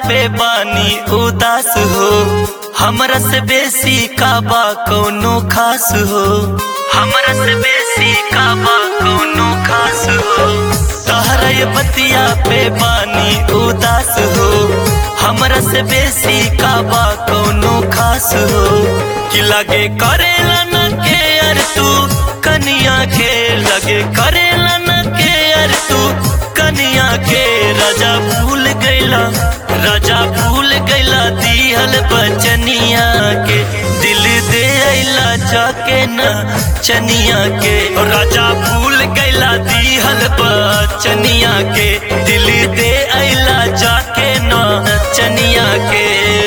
पे बानी उदास हो हमरा से बेसी काबा कौनो खास हो हमरा से बेसी काबा कौनो खास हो तहरा ये बतिया पे बानी उदास हो हमरा से बेसी काबा कौनो खास हो कि लगे करेला न के यार तू कनिया के लगे करेला न के यार तू कनिया के राजा भूल गईला राजा भूल गईला दिहल बचनिया के दिल दे अइला जाके न चनिया के और राजा भूल गईला दिहल बचनिया के दिल दे अइला जाके न चनिया के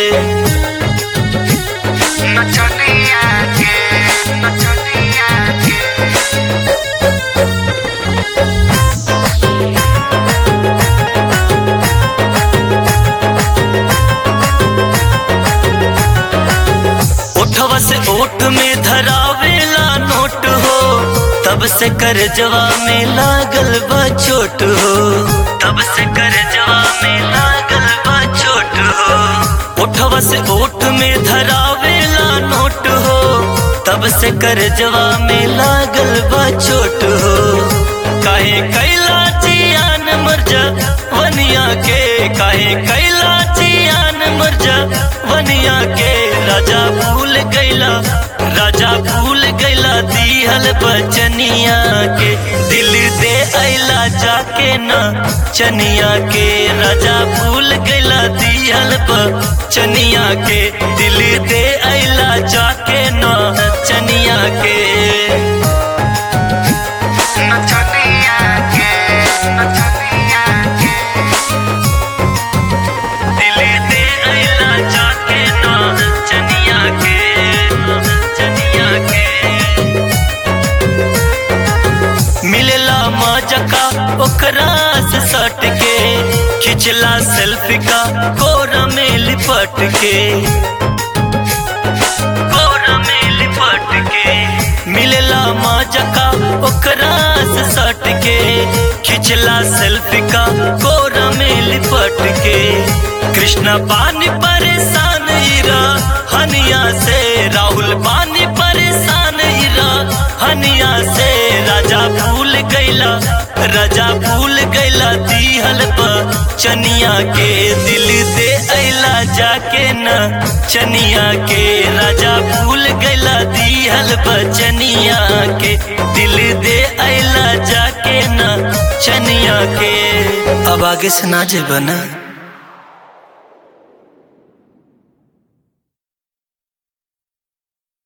नचनिया के नचनिया के ओठवा से ओठ में धरावेला नोट हो तब से कर जवा में लागल बा चोट हो तब से कर जवा में लागल बा चोट हो ओठवा से ओठ में धरावेला नोट हो तब से कर जवा में लागल बा चोट हो काहे कैला जियान मरजा वनिया के काहे कैला जियान मरजा वनिया के राजा भूल गईला राजा भूल गईला दिहल बचनिया के दिल दे अइला जाके न चनिया के राजा भूल गईला दिहल बचनिया के दिल दे अइला जाके न चनिया के नचनिया के नचनिया के दिल दे अइला जाके न चनिया के चनिया के मिलेला मजका ओकरा से सट के खिंचला सेल्फी का कोरा में लिपट के कोरा में लिपट के मिलेला मजका ओकरा से सट के खिंचला सेल्फी का कोरा में लिपट के कृष्णा पानी परेशान इरा हनिया से राहुल पानी परेशान इरा हनिया से राजा भूल गईला राजा भूल गईला दिहल चनिया के दिल दे अइला जाके न चनिया के राजा भूल गईला दिहल बचनिया के दिल दे अइला जाके न चनिया के अब आगे से ना जेबा ना